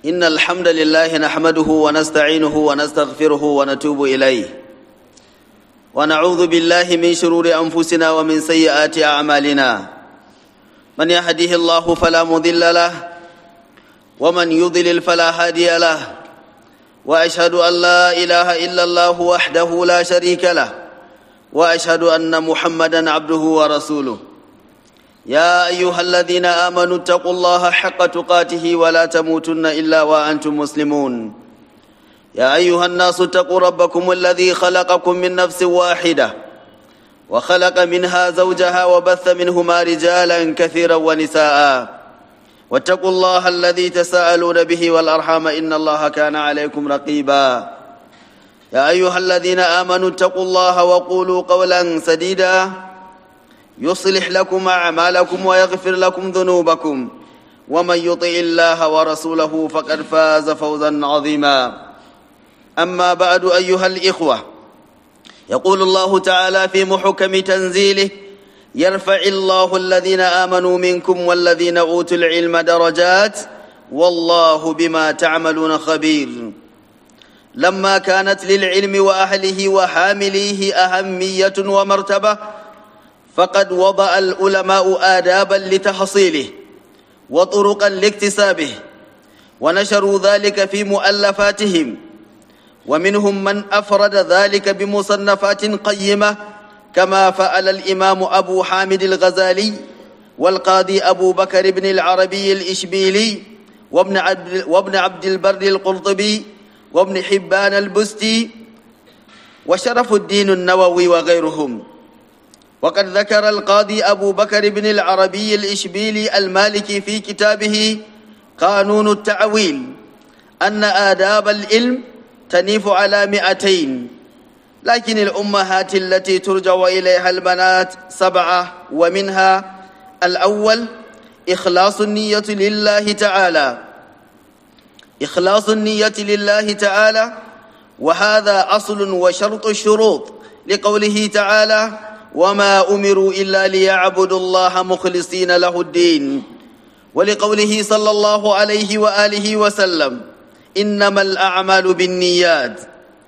إن الحمد لله نحمده ونستعينه ونستغفره ونتوب إليه ونعوذ بالله من شرور أنفسنا ومن سيئات أعمالنا من يهده الله فلا مضل له ومن يضلل فلا هادي له وأشهد أن لا إله إلا الله وحده لا شريك له وأشهد أن محمدا عبده ورسوله يا أيها الذين آمنوا اتقوا الله حق تقاته ولا تموتن إلا وأنتم مسلمون يا أيها الناس اتقوا ربكم الذي خلقكم من نفس واحدة وخلق منها زوجها وبث منهما رجالا كثيرا ونساء واتقوا الله الذي تساءلون به والأرحام إن الله كان عليكم رقيبا يا أيها الذين آمنوا اتقوا الله وقولوا قولا سديدا يصلح لكم أعمالكم ويغفر لكم ذنوبكم ومن يطع الله ورسوله فقد فاز فوزا عظيما أما بعد أيها الإخوة يقول الله تعالى في محكم تنزيله يرفع الله الذين آمنوا منكم والذين أوتوا العلم درجات والله بما تعملون خبير لما كانت للعلم وأهله وحامليه أهمية ومرتبة فقد وضع العلماء آدابا لتحصيله وطرقا لاكتسابه ونشروا ذلك في مؤلفاتهم ومنهم من أفرد ذلك بمصنفات قيمة كما فعل الإمام أبو حامد الغزالي والقاضي أبو بكر بن العربي الإشبيلي وابن عبد, وابن عبد البر القرطبي وابن حبان البستي وشرف الدين النووي وغيرهم وقد ذكر القاضي أبو بكر بن العربي الإشبيلي المالكي في كتابه قانون التعويل أن آداب العلم تنيف على مئتين لكن الأمهات التي ترجع إليها البنات سبعة ومنها الأول إخلاص النية لله تعالى إخلاص النية لله تعالى وهذا أصل وشرط الشروط لقوله تعالى وما أمروا إلا ليعبدوا الله مخلصين له الدين ولقوله صلى الله عليه وآله وسلم إنما الأعمال بالنيات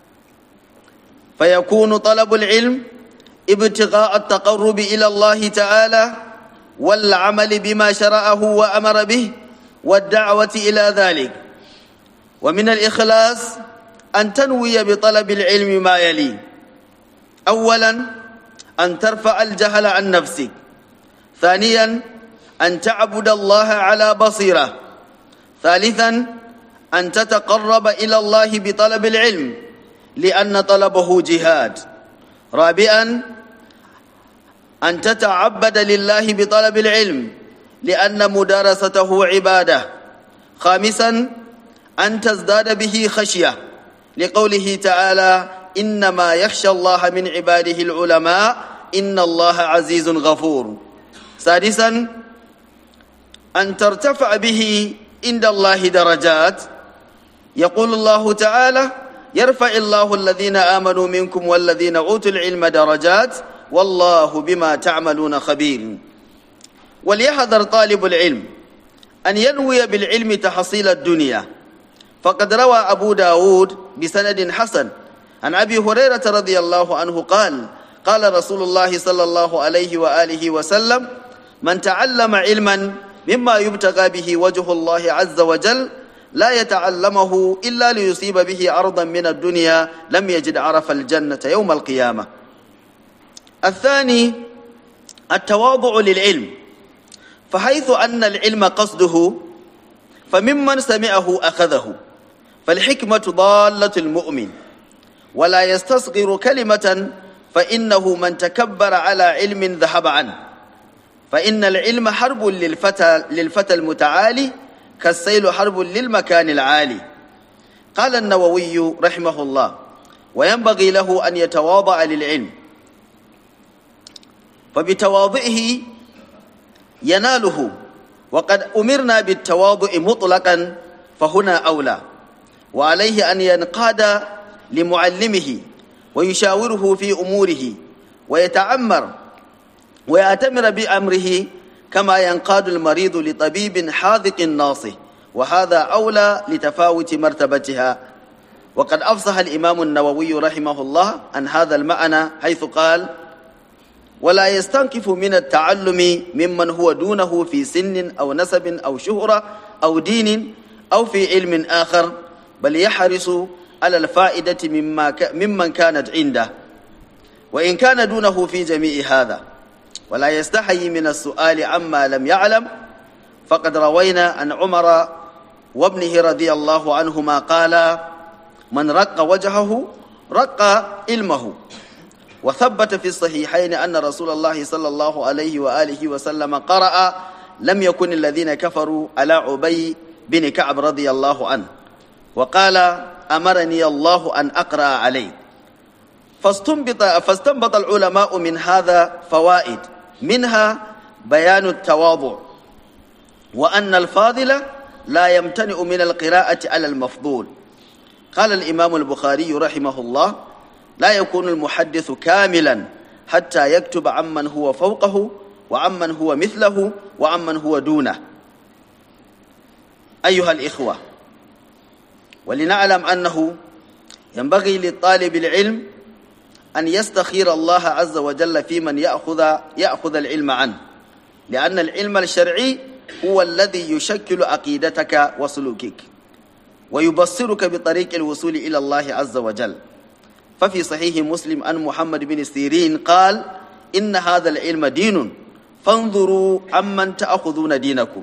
فيكون طلب العلم ابتغاء التقرب إلى الله تعالى والعمل بما شرعه وأمر به والدعوة إلى ذلك ومن الإخلاص أن تنوي بطلب العلم ما يلي أولا أن ترفع الجهل عن نفسك ثانيا أن تعبد الله على بصيرة ثالثا أن تتقرب إلى الله بطلب العلم لأن طلبه جهاد رابعا أن تتعبد لله بطلب العلم لأن مدارسته عبادة خامسا أن تزداد به خشية لقوله تعالى إنما يخشى الله من عباده العلماء إن الله عزيز غفور سادسا أن ترتفع به عند الله درجات يقول الله تعالى يرفع الله الذين آمنوا منكم والذين أوتوا العلم درجات والله بما تعملون خبير وليحذر طالب العلم أن ينوي بالعلم تحصيل الدنيا فقد روى أبو داود بسند حسن عن أبي هريرة رضي الله عنه قال قال رسول الله صلى الله عليه وآله وسلم من تعلم علما مما يبتغى به وجه الله عز وجل لا يتعلمه إلا ليصيب به عرضا من الدنيا لم يجد عرف الجنة يوم القيامة الثاني التواضع للعلم فحيث أن العلم قصده فممن سمعه أخذه فالحكمة ضالة المؤمن ولا يستصغر كلمة فإنه من تكبر على علم ذهب عنه فإن العلم حرب للفتى, للفتى المتعالي كالسيل حرب للمكان العالي قال النووي رحمه الله وينبغي له أن يتواضع للعلم فبتواضعه يناله وقد أمرنا بالتواضع مطلقا فهنا أولى وعليه أن ينقاد لمعلمه ويشاوره في أموره ويتعمر ويأتمر بأمره كما ينقاد المريض لطبيب حاذق ناصح وهذا أولى لتفاوت مرتبتها وقد أفصح الإمام النووي رحمه الله عن هذا المعنى حيث قال ولا يستنكف من التعلم ممن هو دونه في سن أو نسب أو شهرة أو دين أو في علم آخر بل يحرص على الفائدة مما ك... ممن كانت عنده وإن كان دونه في جميع هذا ولا يستحي من السؤال عما لم يعلم فقد روينا عن عمر وابنه رضي الله عنهما قال من رق وجهه رق علمه وثبت في الصحيحين أن رسول الله صلى الله عليه وآله وسلم قرأ لم يكن الذين كفروا على عبي بن كعب رضي الله عنه وقال أمرني الله أن أقرأ عليه فاستنبط, فاستنبط العلماء من هذا فوائد منها بيان التواضع وأن الفاضل لا يمتنع من القراءة على المفضول قال الإمام البخاري رحمه الله لا يكون المحدث كاملا حتى يكتب عمن هو فوقه وعمن هو مثله وعمن هو دونه أيها الإخوة ولنعلم أنه ينبغي للطالب العلم أن يستخير الله عز وجل في من يأخذ, يأخذ العلم عنه لأن العلم الشرعي هو الذي يشكل عقيدتك وسلوكك ويبصرك بطريق الوصول إلى الله عز وجل ففي صحيح مسلم أن محمد بن سيرين قال إن هذا العلم دين فانظروا عمن تأخذون دينكم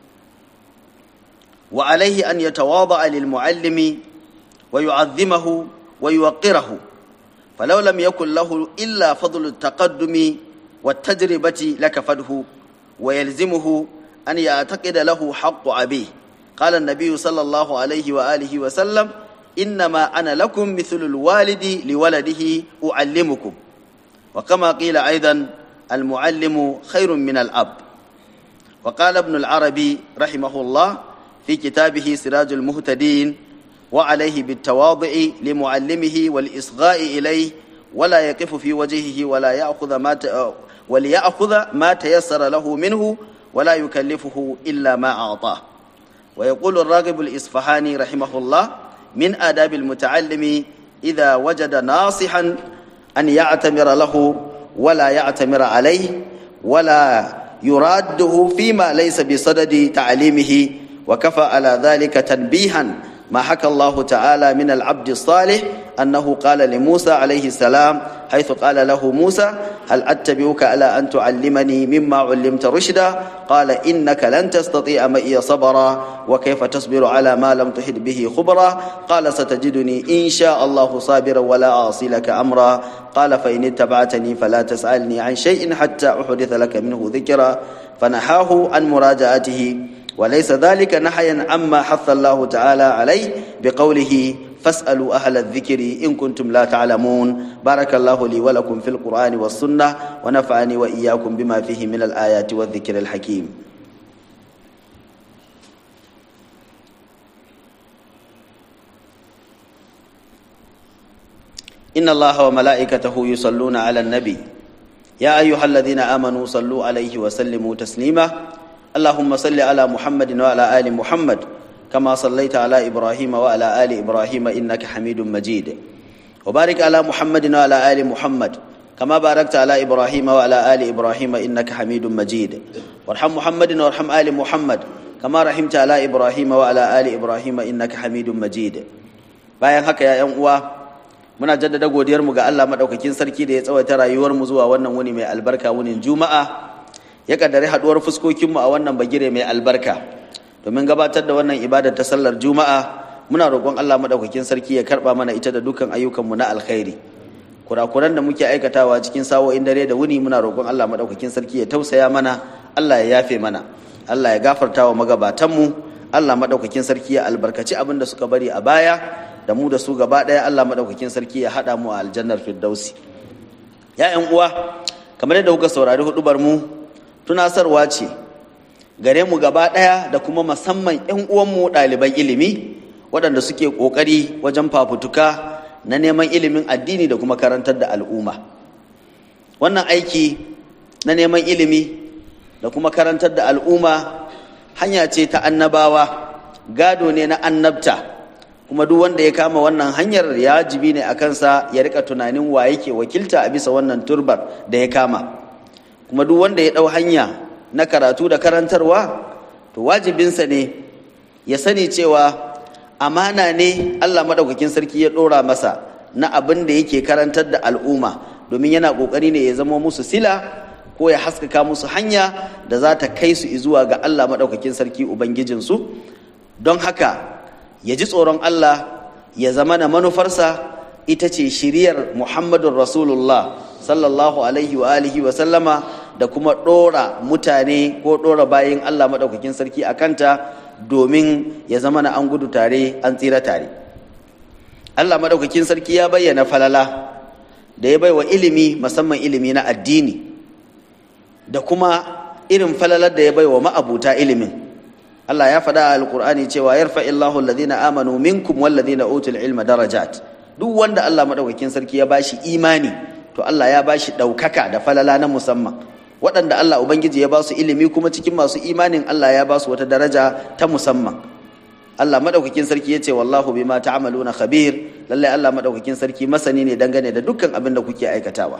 وعليه أن يتواضع للمعلم ويعظمه ويوقره فلو لم يكن له إلا فضل التقدم والتجربة لكفته ويلزمه أن يعتقد له حق أبيه قال النبي صلى الله عليه وآله وسلم إنما أنا لكم مثل الوالد لولده أعلمكم وكما قيل أيضا المعلم خير من الأب وقال ابن العربي رحمه الله في كتابه سراج المهتدين وعليه بالتواضع لمعلمه والإصغاء إليه ولا يقف في وجهه ولا يأخذ ما ت... وليأخذ ما تيسر له منه ولا يكلفه إلا ما أعطاه ويقول الراغب الإصفهاني رحمه الله من آداب المتعلم إذا وجد ناصحا أن يعتمر له ولا يعتمر عليه ولا يراده فيما ليس بصدد تعليمه وكفى على ذلك تنبيها ما حكى الله تعالى من العبد الصالح أنه قال لموسى عليه السلام حيث قال له موسى هل أتبعك على أن تعلمني مما علمت رشدا قال إنك لن تستطيع معي صبرا وكيف تصبر على ما لم تحد به خبرا قال ستجدني إن شاء الله صابرا ولا أعصي لك أمرا قال فإن اتبعتني فلا تسألني عن شيء حتى أحدث لك منه ذكرا فنحاه عن مراجعته وليس ذلك نحيا عما حث الله تعالى عليه بقوله فاسألوا أهل الذكر إن كنتم لا تعلمون بارك الله لي ولكم في القرآن والسنة ونفعني وإياكم بما فيه من الآيات والذكر الحكيم إن الله وملائكته يصلون على النبي يا أيها الذين آمنوا صلوا عليه وسلموا تسليما اللهم صل على محمد وعلى آل محمد كما صليت على إبراهيم وعلى آل إبراهيم إنك حميد مجيد وبارك على محمد وعلى آل محمد كما باركت على إبراهيم وعلى آل إبراهيم إنك حميد مجيد وارحم محمد وارحم آل محمد كما رحمت على إبراهيم وعلى آل إبراهيم إنك حميد مجيد bayan haka ya yan uwa muna jaddada godiyar mu ga Allah madaukakin sarki da ya tsawaita rayuwar mu zuwa wannan wuni mai albarka wunin juma'a ya kaddare haduwar fuskokinmu a wannan bagire mai albarka domin gabatar da wannan ibadar ta sallar juma'a muna roƙon Allah madaukakin sarki ya karba mana ita da dukkan ayyukanmu na alkhairi kurakuran da muke aikatawa cikin sawo'in dare da wuni muna roƙon Allah madaukakin sarki ya tausaya mana Allah ya yafe mana Allah ya gafarta wa magabatanmu Allah madaukakin sarki ya albarkaci abin da suka bari a baya da mu da su gaba ɗaya Allah madaukakin sarki ya haɗa mu a aljannar firdausi ya uwa kamar yadda kuka saurari hudubar mu tunasarwa ce gare mu gaba ɗaya da kuma musamman 'yan uwanmu ɗaliban ilimi waɗanda suke ƙoƙari wajen fafutuka na neman ilimin addini da kuma karantar da al'umma wannan aiki na neman ilimi da kuma karantar da al'umma hanya ce ta annabawa gado ne na annabta kuma duk wanda ya kama wannan hanyar ya jibi ne a kansa ya rika tunanin wa yake wakilta a bisa wannan turbar da ya kama kuma duk wanda ya ɗau hanya na karatu da karantarwa to wajibinsa ne ya sani cewa amana ne Allah maɗaukakin sarki ya ɗora masa na abin da yake karantar da al'umma domin yana ƙoƙari ne ya zama musu sila ko ya haskaka musu hanya da za ta kai su zuwa ga Allah maɗaukakin sarki Ubangijinsu don haka ya ji tsoron Allah ya zama na manufarsa ita ce shiriyar Muhammadun Rasulullah sallallahu alaihi wa alihi wa sallama da kuma ɗora mutane ko ɗora bayin Allah maɗaukakin sarki a kanta domin ya zama na an gudu tare an tsira tare Allah maɗaukakin sarki ya bayyana falala da ya baiwa ilimi musamman ilimi na addini da kuma irin falalar da ya baiwa ma'abuta ilimin Allah ya faɗa a alƙur'ani cewa yarfa illahu alladhina amanu minkum walladhina utul ilma darajat duk wanda Allah maɗaukakin sarki ya bashi imani to Allah ya bashi ɗaukaka da falala na musamman waɗanda Allah Ubangiji ya ba su ilimi kuma cikin masu imanin Allah ya ba su wata daraja ta musamman Allah madaukakin sarki yace wallahu bima ta'maluna khabir lalle Allah madaukakin sarki masani ne dangane da dukkan abin da kuke aikatawa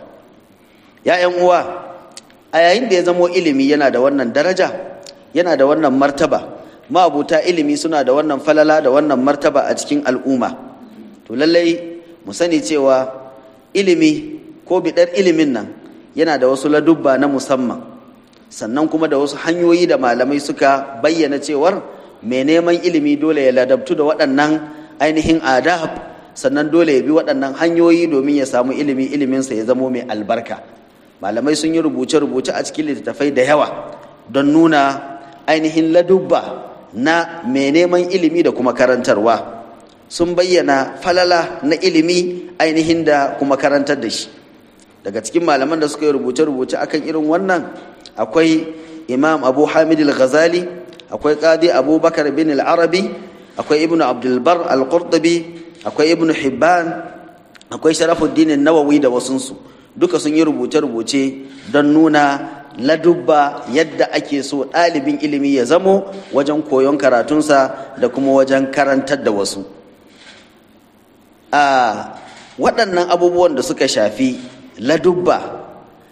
ya ƴan uwa a yayin da ya zamo ilimi yana da wannan daraja yana da wannan martaba ma'abuta ilimi suna da wannan falala da wannan martaba a cikin al'umma to lallai mu sani cewa ilimi ko bidar ilimin nan yana da wasu ladubba na musamman sannan kuma da wasu hanyoyi da malamai suka bayyana cewar mai neman ilimi dole ya ladabtu da waɗannan ainihin adab sannan dole ya bi waɗannan hanyoyi domin ya samu ilimi iliminsa ya zamo mai albarka malamai sun yi rubuce-rubuce a cikin littattafai da yawa don nuna ainihin ladubba na mai neman ilimi da kuma karantarwa sun bayyana falala na ilimi ainihin da kuma karantar da shi daga cikin malaman da suka yi rubuce-rubuce akan irin wannan akwai imam abu hamid al-ghazali akwai qadi abubakar bin al-arabi akwai ibnu abdulbar al-qurtubi akwai ibnu hibban akwai sharafuddin nawawi da wasunsu duka sun yi rubuce-rubuce don nuna ladubba yadda ake so ɗalibin ilimi ya zamo wajen koyon karatunsa da kuma wajen karantar da wasu a waɗannan abubuwan da suka shafi ladubba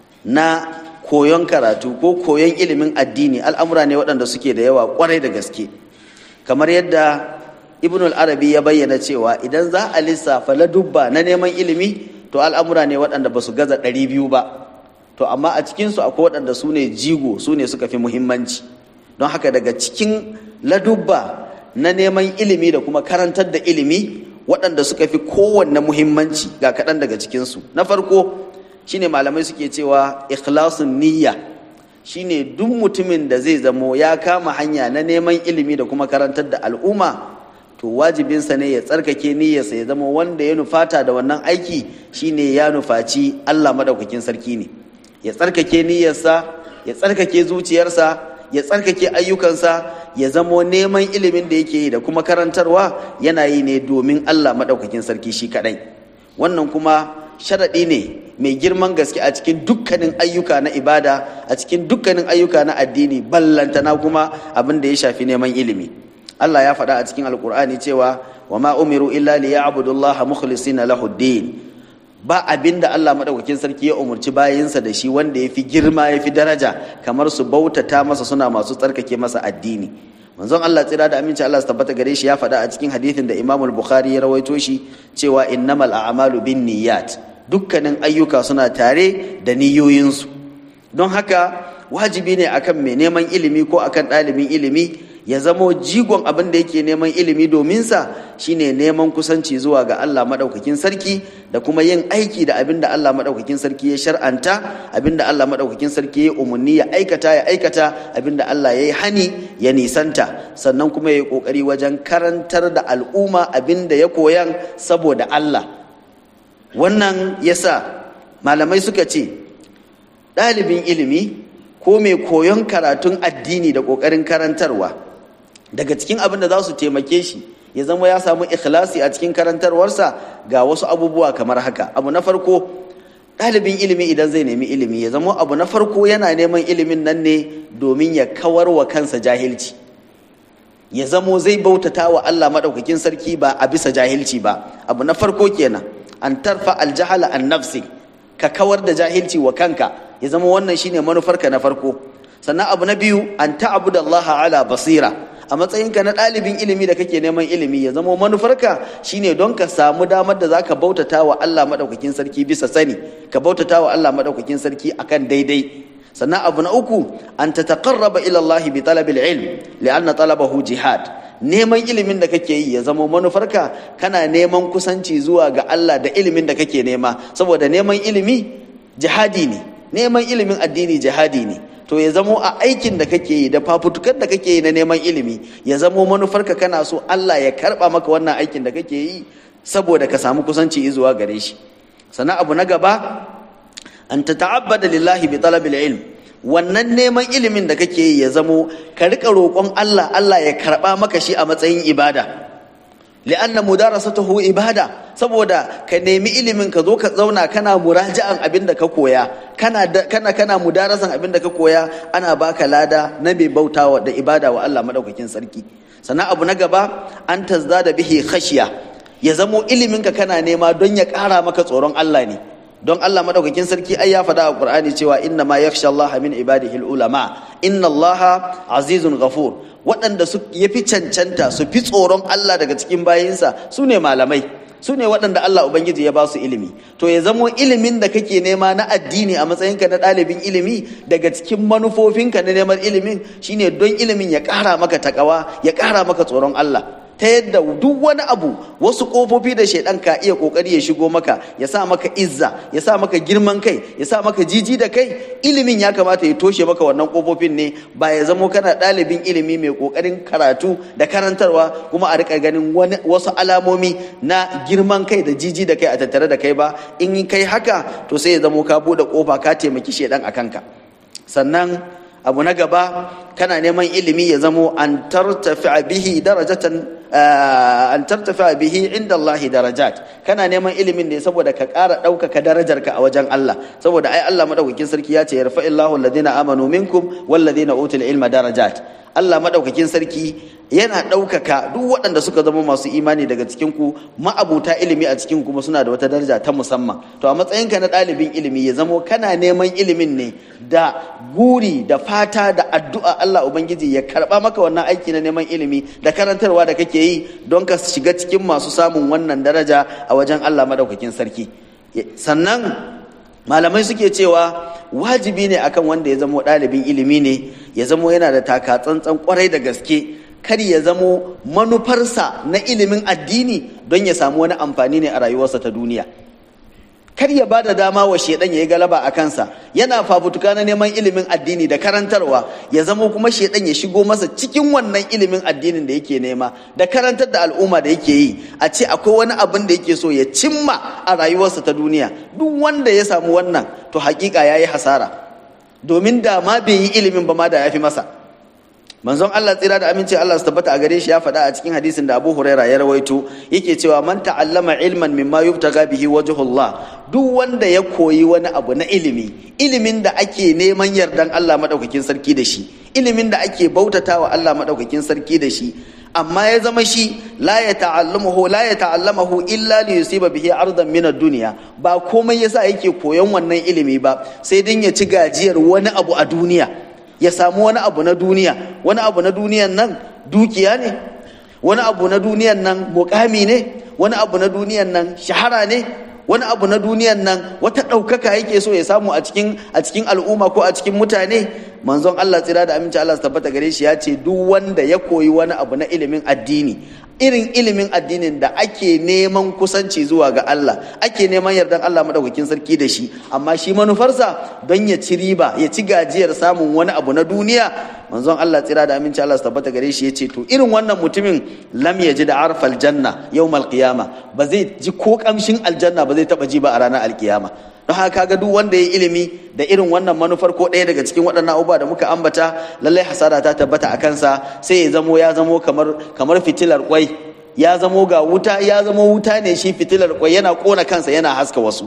na koyon karatu ko koyon ilimin addini al'amura ne waɗanda suke da yawa ƙwarai da gaske kamar yadda ibn al-arabi ya bayyana cewa idan za a lissafa ladubba na neman ilimi to al'amura ne waɗanda ba su gaza ɗari biyu ba to amma a cikinsu akwai waɗanda su ne jigo su ne suka fi muhimmanci don haka daga cikin ladubba na neman ilimi da kuma karantar da ilimi waɗanda suka fi kowanne muhimmanci ga kaɗan daga cikinsu na farko shine malamai suke cewa ikhlasun niyya shine duk mutumin da zai zamo ya kama hanya na neman ilimi da kuma karantar da al'umma to wajibinsa ne ya tsarkake niyyarsa ya zama wanda ya nufata da wannan aiki shine ya nufaci Allah madaukakin sarki ne ya tsarkake niyyarsa ya tsarkake zuciyarsa ya tsarkake ayyukansa ya zamo neman ilimin da yake yi da kuma karantarwa yana yi ne domin Allah madaukakin sarki shi kadai wannan kuma sharaɗi ne mai girman gaske a cikin dukkanin ayyuka na ibada a cikin dukkanin ayyuka na addini ballantana kuma abin da ya shafi neman ilimi Allah ya faɗa a cikin alkur'ani cewa wa ma umiru illa li ya'budullaha mukhlisina lahu din ba abin da Allah madaukakin sarki ya umurci bayinsa da shi wanda ya fi girma ya fi daraja kamar su bautata masa suna masu tsarkake masa addini manzon Allah tsira da aminci Allah su tabbata gare shi ya faɗa a cikin hadithin da Imam Bukhari ya rawaito shi cewa innamal a'malu bin niyyat dukkanin ayyuka suna tare da niyoyinsu don haka wajibi ne akan mai neman ilimi ko akan ɗalibin ilimi ya zamo jigon abin da yake neman ilimi domin sa shine neman kusanci zuwa ga Allah madaukakin sarki da kuma yin aiki da abin da Allah madaukakin sarki ya shar'anta abin da Allah madaukakin sarki ya umarni ya aikata ya aikata abin da Allah ya yi hani ya nisanta sannan kuma ya yi kokari wajen karantar da al'umma abin da ya koyan saboda Allah wannan yasa malamai suka ce ɗalibin ilimi ko mai koyon karatun addini da ƙoƙarin karantarwa daga cikin abin da za su taimake shi ya zama ya samu ikhlasi a cikin karantarwarsa ga wasu abubuwa kamar haka abu na farko ɗalibin ilimi idan zai nemi ilimi ya zama abu na farko yana neman ilimin nan ne domin ya kawar wa kansa jahilci ya zamo zai bautata wa Allah maɗaukakin sarki ba a bisa jahilci ba abu na farko kenan an tarfa aljahala an nafsi ka kawar da jahilci wa kanka ya zama wannan shine manufarka na farko sannan abu na biyu an ta'budu Allah ala basira a matsayinka na ɗalibin ilimi da kake neman ilimi ya zama manufarka shine don ka samu damar da zaka bautata wa Allah maɗaukakin sarki bisa sani ka bautata wa Allah maɗaukakin sarki akan daidai sannan abu na uku an ta taƙarraba ilallahi bi talabil ilm li'anna talabahu jihad neman ilimin da kake yi ya zama manufarka kana neman kusanci zuwa ga Allah da ilimin da kake nema saboda neman ilimi jihadi ne neman ilimin addini jihadi ne to ya zamo a aikin da kake yi da fafutukar da kake yi na neman ilimi ya zamo manufarka kana so Allah ya karba maka wannan aikin da kake yi saboda ka samu kusanci zuwa gare shi sannan abu na gaba an ta ta'abbada lillahi bi talabil ilm wannan neman ilimin da kake yi ya zamo ka rika roƙon Allah Allah ya karba maka shi a matsayin ibada li'anna mudarasatuhu ibada saboda ka nemi ilimin ka zo ka zauna kana muraja'an abin da ka koya kana kana kana mudarasan abin da ka koya ana baka lada na bai bautawa da ibada wa Allah madaukakin sarki sannan abu na gaba an tazdada bihi khashiya ya zamo ilimin ka kana nema don ya ƙara maka tsoron Allah ne don Allah madaukakin sarki ai ya faɗa a Qur'ani cewa inna ma yakhsha Allah min ibadihi ulama inna Allah azizun ghafur waɗanda su yafi cancanta su fi tsoron Allah daga cikin bayinsa su ne malamai su ne waɗanda Allah Ubangiji ya ba su ilimi to ya zamo ilimin da kake nema na addini a matsayinka na ɗalibin ilimi daga cikin manufofinka na neman ilimin shine don ilimin ya ƙara maka takawa ya ƙara maka tsoron Allah ta yadda duk wani abu wasu kofofi da shaidan ka iya kokari ya shigo maka ya sa maka izza ya sa maka girman kai ya sa maka jiji da kai ilimin ya kamata ya toshe maka wannan kofofin ne ba ya zamo kana ɗalibin ilimi mai kokarin karatu da karantarwa kuma a rika ganin wasu alamomi na girman kai da jiji da kai a tattare da kai ba in kai haka to sai ya zamo ka bude kofa ka taimaki shaidan a kanka sannan abu na gaba kana neman ilimi ya zamo an tartafi bihi darajatan an tartafi bihi inda Allah darajat kana neman ilimin ne saboda ka ƙara ɗaukaka darajarka a wajen Allah saboda ai Allah madaukakin sarki ya ce yarfa illahu alladhina amanu minkum walladhina utul ilma darajat Allah madaukakin sarki yana ɗaukaka duk waɗanda suka zama masu imani daga cikin ku ma'abuta ilimi a cikin kuma suna da wata daraja ta musamman to a matsayinka na ɗalibin ilimi ya zamo kana neman ilimin ne da guri da fata da addu'a Allah ubangiji ya karɓa maka wannan aiki na neman ilimi da karantarwa da kake yi don ka shiga cikin masu samun wannan daraja a wajen Allah madaukakin sarki sannan malamai suke cewa wajibi ne akan wanda ya zamo ɗalibin ilimi ne ya zamo yana da taka tsantsan kwarai da gaske kar ya zamo manufarsa na ilimin addini don ya samu wani amfani ne a rayuwarsa ta duniya kar ya ba da dama wa shedan ya yi galaba a kansa yana fafutuka na neman ilimin addini da karantarwa ya zamo kuma shedan ya shigo masa cikin wannan ilimin addinin da yake nema da karantar da al'umma da yake yi a ce akwai wani abin da yake so ya cimma a rayuwarsa ta duniya duk wanda ya samu wannan to hakika ya yi hasara domin da ma bai yi ilimin ba ma da ya fi masa manzon Allah tsira da aminci Allah su tabbata a gare shi ya faɗa a cikin hadisin da Abu Huraira ya rawaito yake cewa man ta'allama ilman mimma yubtaga bihi wajhullah duk wanda ya koyi wani abu na ilimi ilimin da ake neman yardan Allah madaukakin sarki da shi ilimin da ake bautatawa Allah madaukakin sarki da shi amma ya zama shi la ya ta'allamahu la ya ta'allamahu illa li yusiba bihi ardan min ad-dunya ba komai yasa yake koyon wannan ilimi ba sai dan ya ci gajiyar wani abu a duniya ya samu wani abu na duniya wani abu na duniyan nan dukiya ne wani abu na duniyan nan mukami ne wani abu na duniyan nan shahara ne wani abu na duniyan nan wata ɗaukaka yake so ya samu a cikin a cikin al'umma ko a cikin mutane manzon Allah tsira da aminci Allah su tabbata gare shi ya ce duk wanda ya koyi wani abu na ilimin addini irin ilimin addinin da ake neman kusanci zuwa ga Allah ake neman yardan Allah madaukakin sarki da shi amma shi manufarsa don ya ci riba ya ci gajiyar samun wani abu na duniya manzon Allah tsira da aminci Allah su tabbata gare shi ya ce to irin wannan mutumin lam ya ji da arfal janna yawmal qiyama ba zai ji ko kamshin aljanna ba zai taba ji ba a ranar alkiyama don haka kaga duk wanda ya ilimi da irin wannan manufar ko ɗaya daga cikin waɗannan abubuwa da muka ambata lallai hasara ta tabbata a kansa sai ya zamo ya zamo kamar kamar fitilar kwai ya zamo ga wuta ya zamo wuta ne shi fitilar kwai yana kona kansa yana haska wasu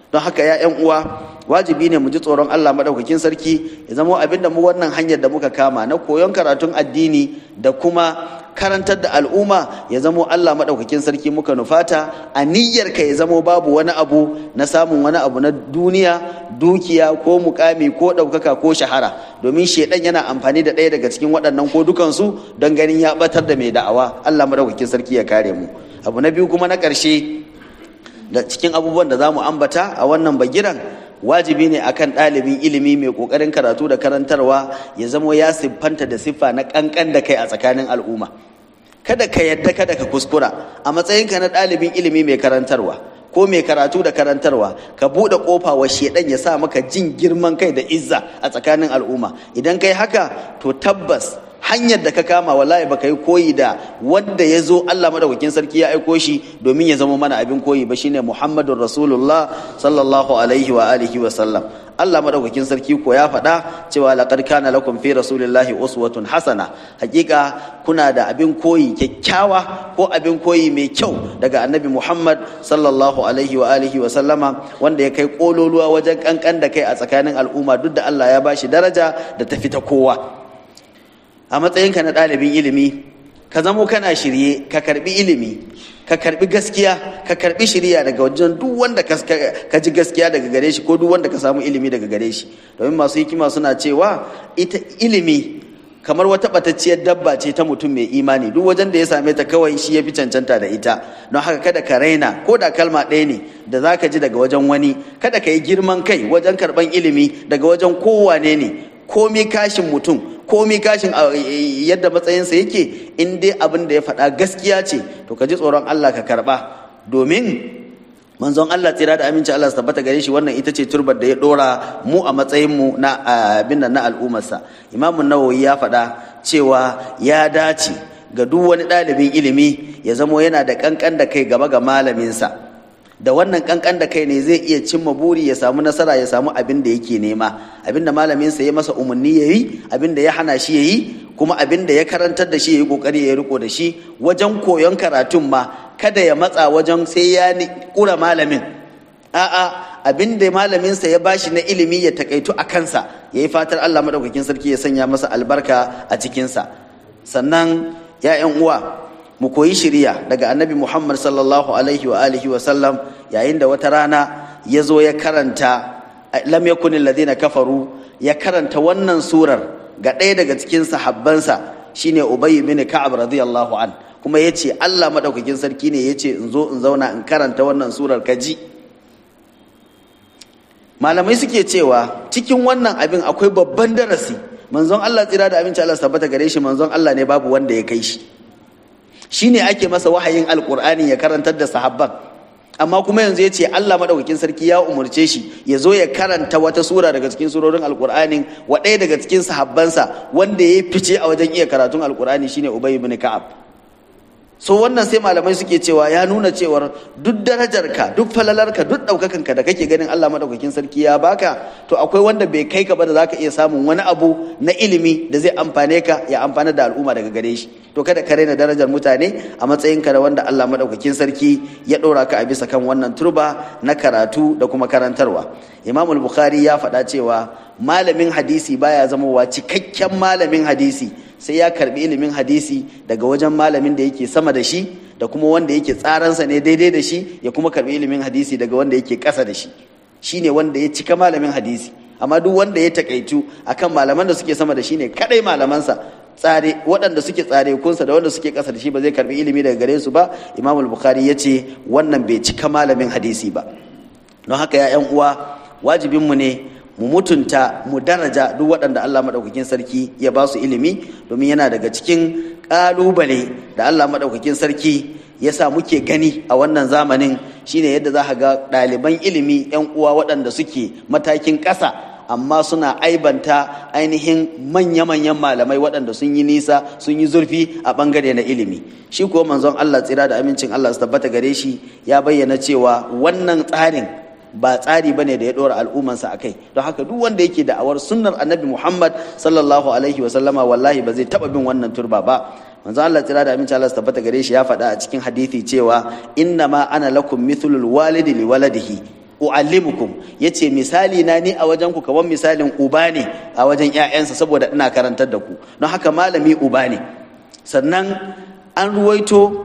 don haka ya yan uwa wajibi ne mu ji tsoron Allah madaukakin sarki ya zama abin da mu wannan hanyar da muka kama na koyon karatun addini da kuma karantar da al'umma ya zamo Allah maɗaukakin sarki muka nufata a niyyarka ya zamo babu wani abu na samun wani abu na duniya dukiya ko mukami ko ɗaukaka ko shahara domin shaidan yana amfani da ɗaya daga cikin waɗannan ko dukansu don ganin ya ɓatar da mai da'awa Allah maɗaukakin sarki ya kare mu abu na biyu kuma na ƙarshe da cikin abubuwan da za mu ambata a wannan bagiran wajibi ne akan ɗalibin ilimi mai ƙoƙarin karatu da karantarwa ya zamo ya siffanta da siffa na ƙanƙan da kai a tsakanin al'umma kada ka yadda kada ka kuskura a matsayinka na ɗalibin ilimi mai karantarwa ko mai karatu da karantarwa ka buɗe ƙofa wa shedan ya sa maka jin girman kai da izza a tsakanin al'umma idan kai haka to tabbas hanyar da ka kama wallahi baka yi koyi da wanda ya zo Allah madaukakin sarki ya aiko shi domin ya zama mana abin koyi ba shine Muhammadun Rasulullah sallallahu alaihi wa alihi wa sallam Allah madaukakin sarki ko ya faɗa cewa laqad kana lakum fi rasulillahi uswatun hasana hakika kuna da abin koyi kyakkyawa ko abin koyi mai kyau daga annabi Muhammad sallallahu alaihi wa alihi wa sallama wanda ya kai kololuwa wajen kankan da kai a tsakanin al'umma duk da Allah ya bashi daraja da ta fita kowa a matsayinka na ɗalibin ilimi ka zamo kana shirye ka karbi ilimi ka karbi gaskiya ka karbi shirya daga wajen duk wanda ka ji gaskiya daga gare shi ko duk wanda ka samu ilimi daga gare shi domin masu hikima suna cewa ita ilimi kamar wata batacciyar dabba ce ta mutum mai imani duk wajen da ya same ta kawai shi ya fi cancanta da ita don haka kada ka raina ko da kalma ɗaya ne da za ka ji daga wajen wani kada ka yi girman kai wajen karɓan ilimi daga wajen kowane ne komi kashin mutum komi kashin yadda matsayinsa yake in dai abin da ya faɗa gaskiya ce to ka ji tsoron Allah ka karɓa domin manzon Allah tsira da aminci Allah su tabbata gare shi wannan ita ce turbar da ya ɗora mu a matsayinmu na abin na al'ummarsa imamun nawawi ya faɗa cewa ya dace ga duk wani ɗalibin ilimi ya zamo yana da ƙanƙan da kai gaba ga malaminsa da wannan kankan da kai ne zai iya cimma buri ya samu nasara ya samu abin da yake nema abin da malaminsa ya masa umarni ya yi abin da ya hana shi ya yi kuma abin da ya karantar da shi ya yi kokari ya riko da shi wajen koyon karatun ma kada ya matsa wajen sai ya kura malamin a'a abin da malaminsa ya bashi na ilimi ya takaitu a kansa ya yi fatar Allah madaukakin sarki ya sanya masa albarka a cikinsa sannan ya uwa mu koyi shiriya daga annabi Muhammad sallallahu alaihi wa alihi wa sallam yayin da wata rana ya zo ya karanta lam yakun alladhina kafaru ya karanta wannan surar ga ɗaya daga cikin sahabbansa shine Ubay bin Ka'ab radiyallahu an kuma yace Allah madaukakin sarki ne yace in zo in zauna in karanta wannan surar kaji malamai suke cewa cikin wannan abin akwai babban darasi manzon Allah tsira da aminci Allah tabbata gare shi manzon Allah ne babu wanda ya kai shi shine ake masa wahayin alkur'ani ya karantar da sahabban amma kuma yanzu ya ce Allah madaukakin sarki ya umurce shi ya zo ya karanta wata sura daga cikin surorin alkur'anin wa ɗaya daga cikin sahabbansa wanda ya fice a wajen iya karatun alkur'ani shine Ubay ibn Ka'ab so wannan sai malamai suke cewa ya nuna cewar duk darajarka duk falalarka duk ɗaukakanka da kake ganin Allah madaukakin sarki ya baka to akwai wanda bai kai ka ba da zaka iya samun wani abu na ilimi da zai amfane ka ya amfana da al'umma daga gare shi to kada ka raina darajar mutane a matsayinka da wanda Allah madaukakin sarki ya ɗora ka a bisa kan wannan turba na karatu da kuma karantarwa Imam al-Bukhari ya faɗa cewa malamin hadisi baya zamowa cikakken malamin hadisi sai ya karbi ilimin hadisi daga wajen malamin da yake sama da shi da kuma wanda yake tsaransa ne daidai da shi ya kuma karbi ilimin hadisi daga wanda yake ƙasa da shi shine wanda ya cika malamin hadisi amma duk wanda ya takaitu akan malaman da suke sama da shi ne kadai malamansa tsare waɗanda suke tsare kunsa da wanda suke ƙasa da shi ba zai karbi ilimi daga gare su ba imam bukhari ya ce wannan bai cika malamin hadisi ba don haka ya uwa wajibinmu ne mu mutunta mu daraja duk waɗanda Allah maɗaukakin sarki ya ba su ilimi domin yana daga cikin ƙalubale da Allah maɗaukakin sarki ya sa muke gani a wannan zamanin shine yadda za ga ɗaliban ilimi 'yan uwa waɗanda suke matakin ƙasa amma suna aibanta ainihin manya-manyan malamai waɗanda sun yi nisa sun yi zurfi a ɓangare na ilimi shi kuwa manzon Allah tsira da amincin Allah su tabbata gare shi ya bayyana cewa wannan tsarin ba tsari bane da ya dora al'ummansa akai don haka duk wanda yake da'awar sunnar annabi Muhammad sallallahu alaihi wa sallama wallahi ba zai taba bin wannan turba ba manzo Allah tira da aminci Allah tabbata gare shi ya faɗa a cikin hadisi cewa inna ma ana lakum mithlul walidi li waladihi uallimukum yace misali na ni a wajen ku kamar misalin uba ne a wajen ƴaƴansa saboda ina karantar da ku don haka malami uba ne sannan an ruwaito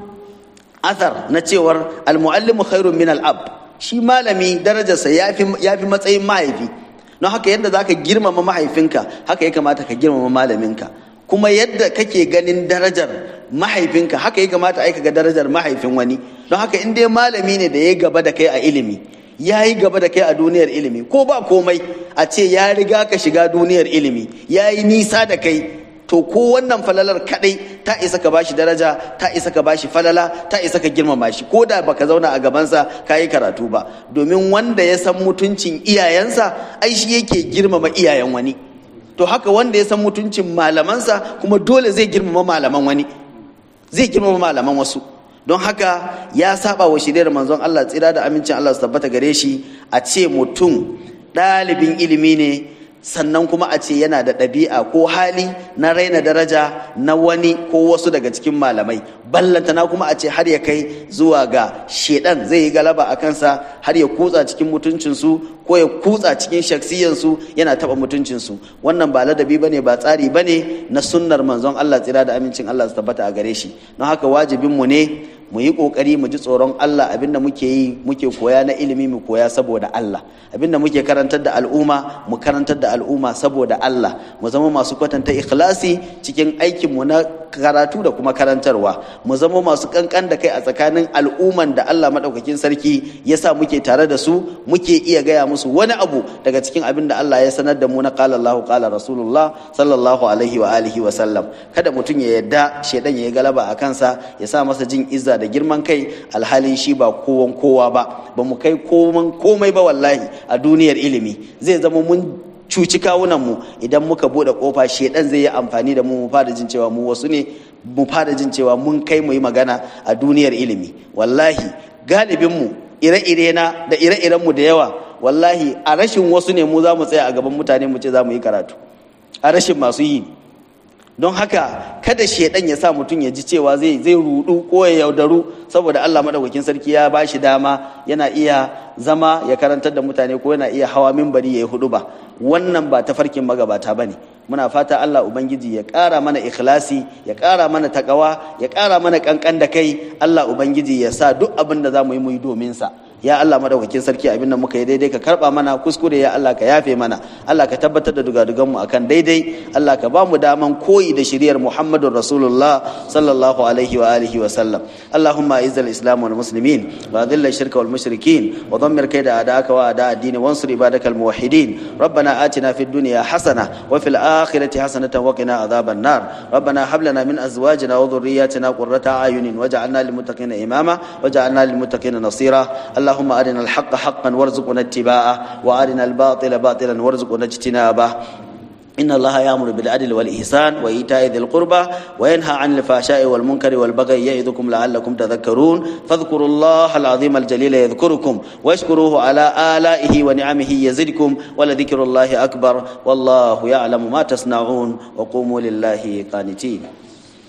athar na cewar almuallimu khairun min al-ab shi malami darajarsa yafi yafi matsayin mahaifi don haka yadda zaka girmama mahaifinka haka ya kamata ka girmama malaminka kuma yadda kake ganin darajar mahaifinka haka ya kamata aika ga darajar mahaifin wani don haka in dai malami ne da ya gaba da kai a ilimi ya yi gaba da kai a duniyar ilimi ko ba komai a ce ya riga ka shiga duniyar ilimi ya yi nisa da kai to ko wannan falalar kadai ta isa ka bashi daraja ta isa ka bashi falala ta isa ka girmama shi ko da baka zauna a gabansa ka yi karatu ba domin wanda ya san mutuncin iyayensa ai shi yake girmama iyayen wani to haka wanda ya san mutuncin malamansa kuma dole zai girmama malaman wani zai girmama malaman wasu don haka ya saba wa shirya manzon Allah tsira da amincin Allah su tabbata gare shi a ce mutum ɗalibin ilimi ne sannan kuma a ce yana da ɗabi'a ko hali na raina daraja na wani ko wasu daga cikin malamai ballantana kuma a ce har ya kai zuwa ga shedan zai yi galaba a kansa har ya kutsa cikin mutuncinsu ko ya kutsa cikin shaksiyansu yana taɓa mutuncinsu wannan ba ladabi bane ba tsari bane na sunnar manzon Allah tsira da amincin Allah su tabbata a gare shi don haka wajibinmu ne mu yi kokari mu ji tsoron Allah abinda muke yi muke koya na ilimi mu koya saboda Allah abinda muke karantar da al'umma mu karantar da al'umma saboda Allah mu zama masu kwatanta ikhlasi cikin aikin mu na karatu da kuma karantarwa mu zama masu kankan da kai a tsakanin al'umman da Allah madaukakin sarki ya sa muke tare da su muke iya gaya musu wani abu daga cikin abin da Allah ya sanar da mu na qala Allahu qala Rasulullah sallallahu alaihi wa alihi wa sallam kada mutum ya yadda shedan ya yi galaba a kansa ya sa masa jin izza da girman kai alhalin shi ba kowan kowa ba ba mu kai koman komai ba wallahi a duniyar ilimi zai zama mun cuci kawunanmu idan muka bude kofa shedan zai yi amfani da mu mu fara jin cewa mu wasu ne mu fara jin cewa mun kai mu yi magana a duniyar ilimi wallahi galibinmu ire-ire na da ire-irenmu da yawa wallahi a rashin wasu ne mu za mu tsaya a gaban mutane mu ce za mu yi karatu a rashin masu yi don haka kada shedan ya sa mutum ya ji cewa zai zai rudu ko ya yaudaru saboda Allah madaukakin sarki ya ba shi dama yana iya zama ya karantar da mutane ko yana iya hawa mimbari ya yi hudu ba wannan ba ta farkin magabata ba ne muna fata Allah Ubangiji ya ƙara mana ikhlasi ya ƙara mana takawa ya ƙara mana ƙanƙan da kai Allah Ubangiji ya sa duk abin da za mu yi mu yi domin sa ya Allah madaukakin sarki abin da muka yi daidai ka karba mana kuskure ya Allah ka yafe mana Allah ka tabbatar da dugadugan mu akan daidai Allah ka ba mu daman koyi da shiriyar Muhammadur Rasulullah sallallahu alaihi wa alihi wa sallam Allahumma izzil islam wal muslimin wa adhil shirka wal mushrikin wa dammir kayda a'daaka wa a'da ad-din wansur ibadakal muwahhidin ربنا آتنا في الدنيا حسنة وفي الآخرة حسنة وقنا عذاب النار ربنا هب لنا من أزواجنا وذرياتنا قرة أعين واجعلنا للمتقين إماما واجعلنا للمتقين نصيرا اللهم أرنا الحق حقا وارزقنا اتباعه وأرنا الباطل باطلا وارزقنا اجتنابه إن الله يأمر بالعدل والإحسان وإيتاء ذي القربى وينهى عن الفحشاء والمنكر والبغي يعظكم لعلكم تذكرون فاذكروا الله العظيم الجليل يذكركم واشكروه على آلائه ونعمه يزدكم ولذكر الله أكبر والله يعلم ما تصنعون وقوموا لله قانتين